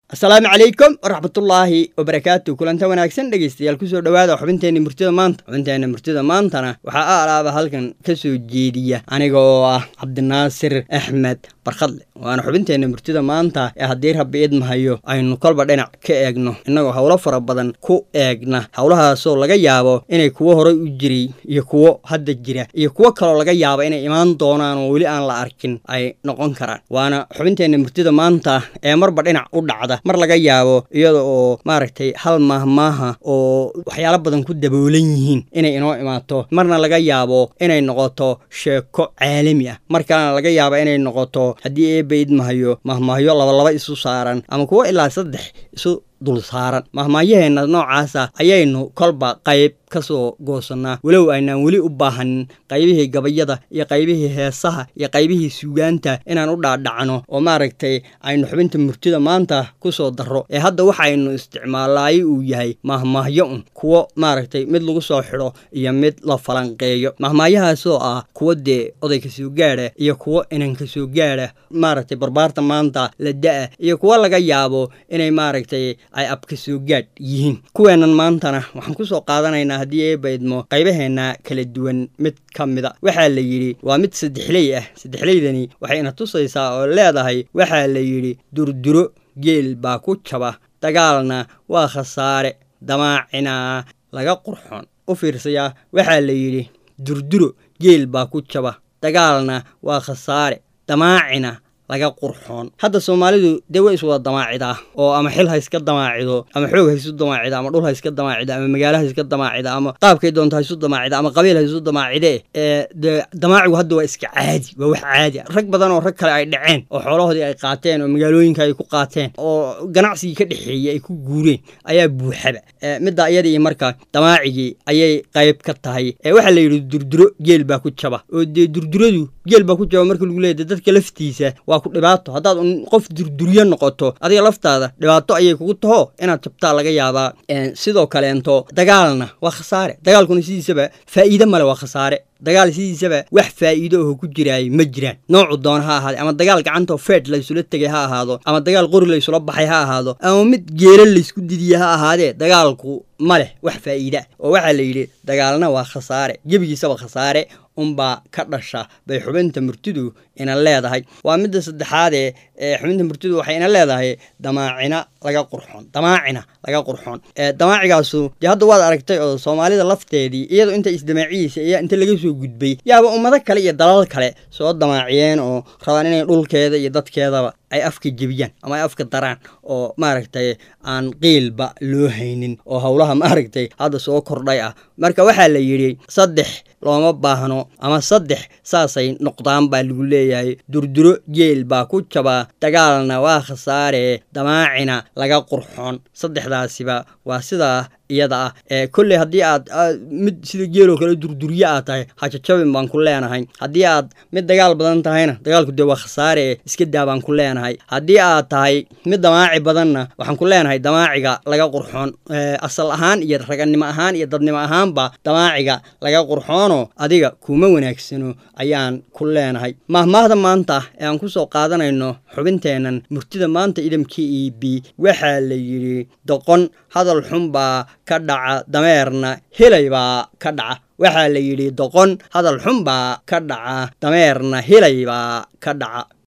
asalaamu calaykum waraxmatullaahi wabarakaatu kulanta wanaagsan dhegeystayaal kusoo dhowaada xubinteenna murtida maanta xubinteenna murtida maantana waxaa a alaaba halkan ka soo jeediya aniga oo ah cabdinaasir axmed barkhadle waana xubinteenna murtida maanta ee haddii rabbi idmahayo aynu kolba dhinac ka eegno innagoo howlo fara badan ku eegna howlahaasoo laga yaabo inay kuwo horay u jiray iyo kuwo hadda jira iyo kuwo kaloo laga yaabo inay imaan doonaan oo weli aan la arkin ay noqon karaan waana xubinteenna murtida maanta ee marba dhinac u dhacda mar laga yaabo iyada oo maaragtay hal maahmaaha oo waxyaalo badan ku daboolan yihiin inay inoo imaato marna laga yaabo inay noqoto sheeko caalami ah mar kalena laga yaabo inay noqoto haddii eebba idmahayo mahmaahyo labalaba isu saaran ama kuwo ilaa saddex isu dul saaran mahmaahyaheena noocaasa ayaynu kolba qayb ka soo goosannaa walow aynaan weli u baahanin qaybihii gabayada iyo qaybihii heesaha iyo qaybihii suugaanta inaan u dhaadhacno oo maaragtay aynu xubinta murtida maanta ku soo darro ee hadda waxaynu isticmaalaayo uu yahay mahmaahyo un kuwo maaragtay mid lagu soo xidho iyo mid la falanqeeyo mahmaahyahaasoo ah kuwo dee oday ka soo gaadha iyo kuwo inan ka soo gaadha maaragtay barbaarta maanta la da-a iyo kuwo laga yaabo inay maaragtay ay abka soo gaadh yihiin kuweennan maantana waxaan kusoo qaadanaynaa haddii eebba idmo qaybaheenna kala duwan mid ka mida waxaa la yidhi waa mid saddexley ah saddexleydani waxay ina tusaysaa oo leedahay waxaa la yidhi durduro geel baa ku jaba dagaalna waa khasaare damaacina laga qurxoon u fiirsayaa waxaa la yidhi durduro geel baa ku jaba dagaalna waa khasaare damaacina laga qurxoon hadda soomaalidu dee way iswada damaacidaa oo ama xil ha iska damaacido ama xoog ha isu damaacida ama dhul ha iska damaacida ama magaalo ha iska damaacida ama qaabkay doonto ha isu damaacida ama qabiil ha isu damaacide ee dee damaacigu hadda waa iska caadi waa wax caadi a rag badan oo rag kale ay dhaceen oo xoolahoodii ay qaateen oo magaalooyinka ay ku qaateen oo ganacsigii ka dhexeeyey ay ku guureen ayaa buuxaba middaa iyada iyo marka damaacigii ayay qayb ka tahay ee waxaa la yidhi durduro geel baa ku jaba oo dee durduradu geel baa ku jaba marka lagu leeyahy dadka laftiisa waa ku dhibaato haddaad un qof durduryo noqoto adiga laftaada dhibaato ayay kugu taho inaad jabtaa laga yaabaa sidoo kaleento dagaalna waa khasaare dagaalkuna sidiisaba faa'iide male waa khasaare dagaal sidiisaba wax faa'iido aho ku jiraayo ma jiraan noocu doona ha ahaade ama dagaal gacantoo feed laysula tegay ha ahaado ama dagaal qori laysula baxay ha ahaado ama mid geela laysku didiya ha ahaadee dagaalku ma leh wax faa'iida oo waxaa la yidhi dagaalna waa khasaare gebigiisaba khasaare unbaa ka dhasha bay xubinta murtidu ina leedahay waa midda saddexaadee ee xubinta murtidu waxay ina leedahay damaacina laga qurxoon damaacina laga qurxoon damaacigaasu dee hadda waad aragtay oo soomaalida lafteedii iyadoo inta isdamaaciyiisa iyo inta laga soo gudbay yaaba ummado kale iyo dalal kale soo damaaciyeen oo rabaan inay dhulkeeda iyo dadkeedaba ay afka jebiyaan ama ay afka daraan oo maaragtay aan qiilba loo haynin oo howlaha maaragtay hadda soo kordhay ah marka waxaa la yidhi saddex looma baahno ama saddex saasay noqdaan baa lagu leeyahay durduro geel baa ku jabaa dagaalna waa khasaare damaacina laga qurxoon saddexdaasiba waa sidaa iyada ah ee kolley haddii aad mid sida geeloo kale durduryo aad tahay hajajabin baan ku leenahay haddii aad mid dagaal badan tahayna dagaalku dee waa khasaare ee iska daa baan ku leenahay haddii aad tahay mid damaaci badanna waxaan ku leenahay damaaciga laga qurxoon asal ahaan iyo ragannimo ahaan iyo dadnimo ahaanba damaaciga laga qurxoono adiga kuma wanaagsano ayaan ku leenahay mahmaahda maanta ee aan ku soo qaadanayno xubinteennan murtida maanta idamka e b waxaa la yidhi doqon hadal xunbaa ka dhaca dameerna helay baa ka dhaca waxaa la yidhi doqon hadal xun baa ka dhaca dameerna helay baa ka dhaca